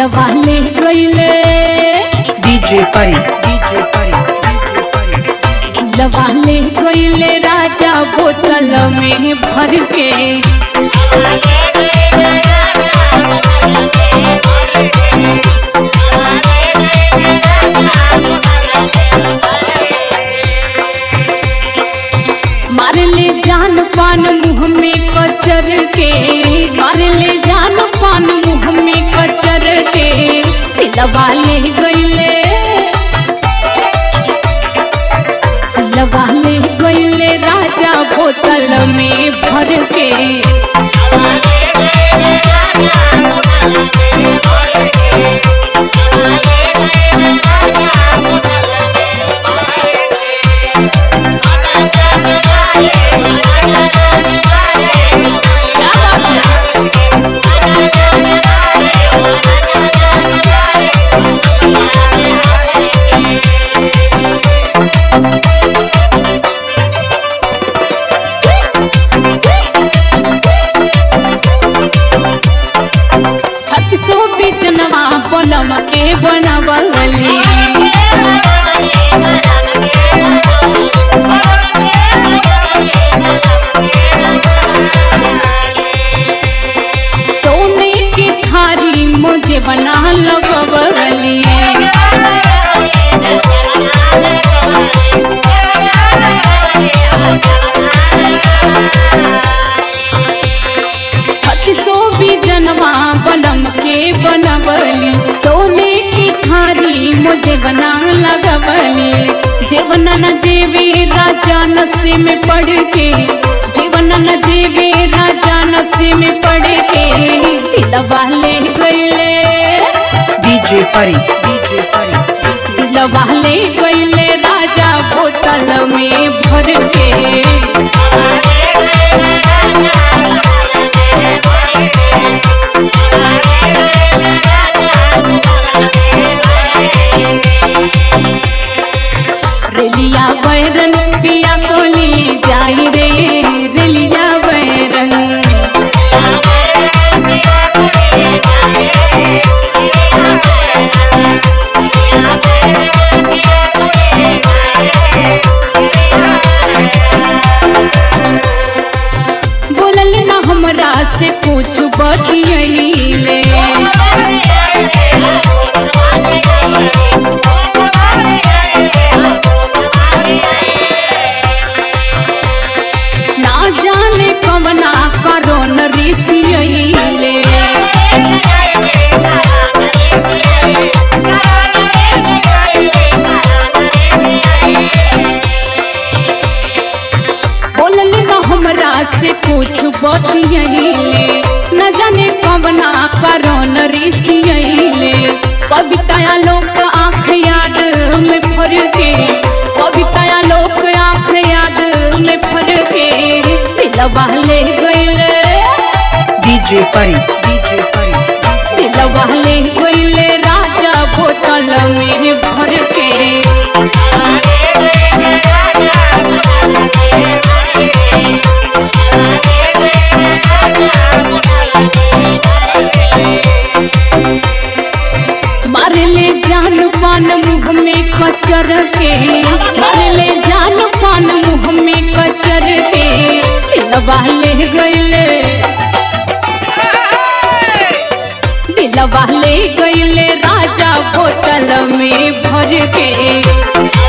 दिलवा ले गईले DJ Pari, DJ Pari, DJ Pari. दिलवा ले गईले राजा बोतल में भर के मार ले जान पान मुँह में कचर के मार ले जान पान मुँह में कचर के दिलवा ले गईले दिलवा ले गईले राजा बोतल में भर के क्या बात है छत्तीसो बिचनवा पलम के बनवली सोने की थारी मुझे बना लगवली छत्तीसो बिजनवा पलम के बनवली सोने की थारी मुझे बना लगवली जीवन न देवे राजा नशे में पड़ के जीवन न देवे राजा नशे में पड़ के दिलवा ले गईले DJ Pari, DJ Pari, DJ दिलवा ले गईले राजा बोतल में भर के रेलिया बैरन पिया कोली जाई रे रेलिया बैरन बोलल ना हमरा से कुछ बतियले ना जाने कवना करोन ऋषियले बोलल ना हमरा से कुछ बतियले न जाने कवना करोन ऋषियले कविताया लोक आँख याद में फर के कविताया लोक आँख याद में फर के दिलवा ले गईले DJ Pari, DJ Pari, DJ दिलवा ले गईले राजा बोतल में भर के मार ले जान पान मुँह में कचर के मार ले जान पान मुँह में कचर के दिलवा ले गईले दिलवा ले गईले राजा बोतल में भर के